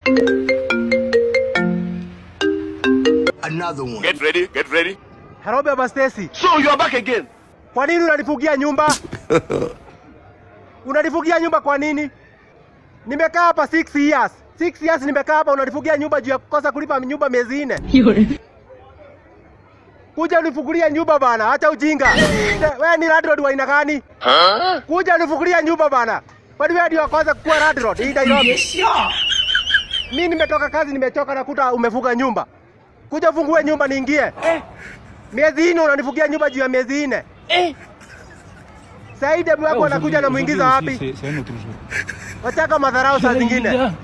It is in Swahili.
Another one. Get ready, get ready. Hello Baba Stacy. So you are back again. Kwa nini unanifugia nyumba? unanifugia nyumba kwa nini? Nimekaa hapa 6 years. 6 years nimekaa hapa unanifugia nyumba juu ya kukosa kulipa nyumba miezi nne. Kuja unifugulia nyumba bana, acha ujinga. Wewe ni landlord wa aina gani? Kuja unifugulia nyumba bana. Kwani wewe ndio wa kwanza kuwa landlord hii Nairobi? Mimi nimetoka kazi nimechoka nakuta umefuga nyumba. Kuja fungue nyumba niingie. Miezi nne unanifugia nyumba juu ya miezi nne. Saidi demu wako anakuja na muingiza wapi? Wachaka madharau saa zingine.